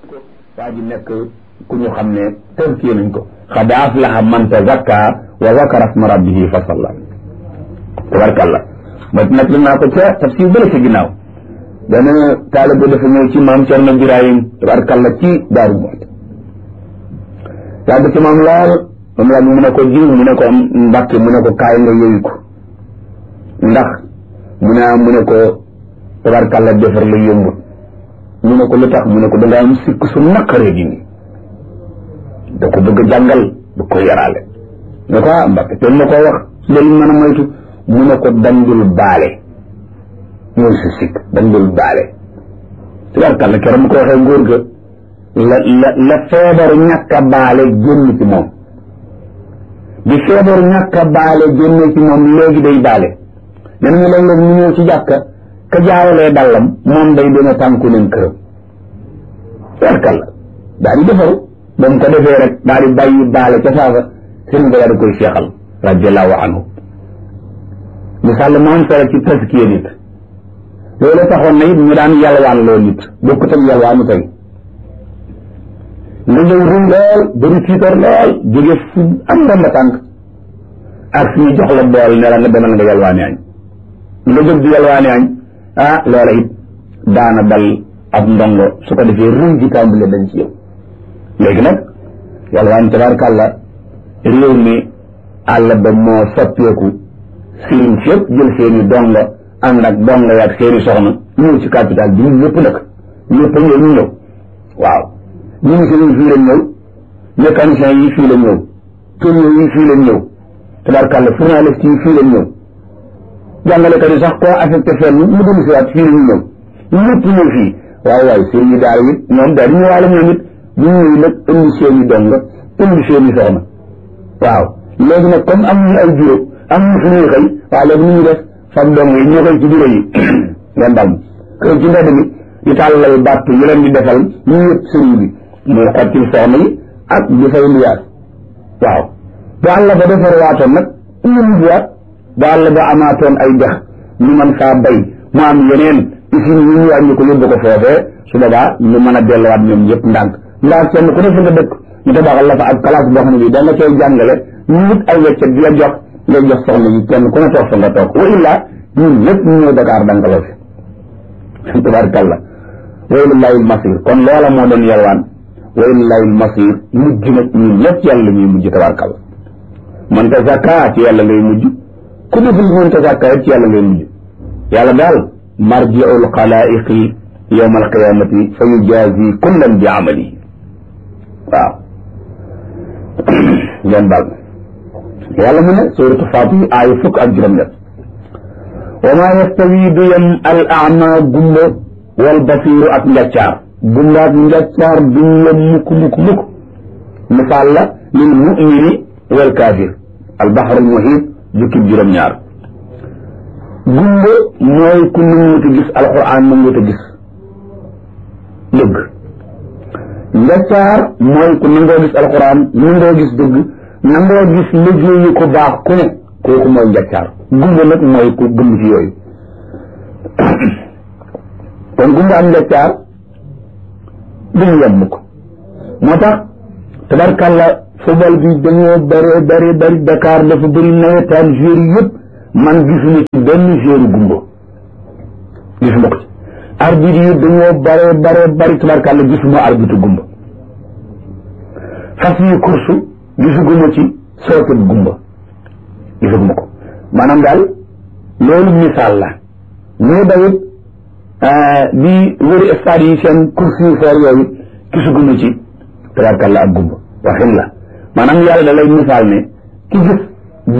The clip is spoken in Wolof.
waa ji nekk ku ñu xam ne tënkee nañ ko xad aflaha man tazakka wa zakara asma rabbihi fa salla tabarkalla ma nag naa ko ca tafsir bële ci ginnaaw benn taalibe dafa ñëw ci maam Cerno Birahim tabarkalla ci Daaru Muxti yàgg ci moom lool moom la mu ne ko jiw mu ne ko mbàkke mu ne ko kaay nga yëyu ko ndax mu ne mu ne ko tabarkalla defar la yombut mu ne ko lu tax mu ne ko dangaa am sikk su naqaree gi nii da ko bëgg a jàngal da ko yaraale ne ko ah mbàkke te ma koo wax loolu mën a moytu mu ne ko dandul baale mooy si sikk dandul baale tabarkalla keroog mu ko waxee ngóor ga la la la feebaru ñàkk a baale génn ci moom bi feebaru ñàkk a baale génn ci moom léegi day baale nee nañu léeg-léeg ñu ñëw ci jàkka ka jaawalee dallam moom day dina tànku leen këram tabarkalla daal di defaru ba mu ko defee rek daal di bàyyi baale ca saasa sëriñ ba daal di koy seexal radiallahu anhu misaal mu am solo ci taskiya nit loolu taxoon na it ñu daan yalwaan loo nit bokkut ak yalwaanu tey nga ñëw rum lool bëri tiitar lool jóge fu am ndomba tànk ak suñu jox la bool ne la nga demal nga yalwaani añ nga jóg di yalwaani añ ah loola it daana dal ab ndongo su ko defee rum ji tàmbale dañ ci yow léegi nag yalwaan tabarkàlla réew mi àll ba moo soppeeku sëriñ sépp jël seeni dongo ànd ak dongo yaag seeni soxna ñëw ci capital bi ñëpp nag ñëpp a ñëw ñu ñëw waaw ministres yi fii lañ ñëw mécaniciens yi fii lañ ñëw tourneurs yi fii lañ ñëw tabarkàlla journalistes yi fii lañ ñëw jàngalekat yi sax koo affecté fenn mu dellu si waat fii lañ ñëw ñëpp ñëw fii waaw waaw sëriñ yi daal it ñoom daal di ñëwaale ñoom it bu ñëwee nag indi seeni dongo indi seeni soxna waaw léegi nag comme am ñu ay bureau am ñu fu ñuy xëy waaw léegi nu ñu def fab dong yi ñoo koy ci bureau yi ngeen dal kër ci mbedd mi di tàllal bàtt yi leen di defal ñu yëpp sëriñ bi muy xottil soxna yi ak di fay luyaas waaw bu àll ba defar waatoon nag ñun buwaat bu àll ba amaatoon ay dex ñu mën faa bay mu am yeneen usine yi ñu wàññi ko yóbbu ko foofee su boobaa ñu mën a delluwaat ñoom yëpp ndànk ndax kenn ku ne fi nga dëkk ñu tabaxal la fa ak classe boo xam ne bi da nga koy jàngale ñu wut ay weccet di la jox ngay jox soxna yi kenn ku ne toog fa nga toog wa illaa ñun ñëpp ñu ñëw Dakar dankaloo fi tabaarkalla wa ilallahil masir kon loola moo doon yalwaan wa ilallahil masir mujj nag ñun ñëpp ci yàlla ñuy mujj tabaarkalla man ta zakka ci yàlla ngay mujj ku deful man ta zakka ci yàlla ngay mujj yàlla daal marji'ul xalaa'iqi yawma alqiyamati fa yujazi kullan bi amalihi waaw ngeen baal yàlla mu ne suuratu Faatir aaya fukk ak juróom-ñett wa maa yastawi du yem al ama gumba wal basiiru ak njaccaar gumba ak njaccaar duñ yem mukk mukk mukk misaal la lil mumini wal kaafir al baxrul muhiit jukkib juróom-ñaar gumba mooy ku nanguut a gis alquran nanguut a gis dëgg njaccaar mooy ku nangoo gis alquran nangoo gis dëgg nangoo gis liggéeyu ko baax ku ne kooku mooy njaccaar gumba nag mooy ku gëm ci yooyu kon gumba am njaccaar duñu yem mukk moo tax tabarkàlla football bi dañoo bëree bëri bëri Dakar dafa bëri nawetaan joueur yëpp man gisuma ci benn joueur gumba gisuma ko ci arbitre yi dañoo bëree bëree bëri tabarkàlla gisuma arbitre gumba fas yi course gisuguma ci sootet gumba gisuguma ko maanaam daal loolu misaal la ñu dawit di wëri stade yi seen course yu foor yooyu gisuguma ci tabarkàlla ak gumba waxin la maanaam yàlla da lay misaal ne ki gis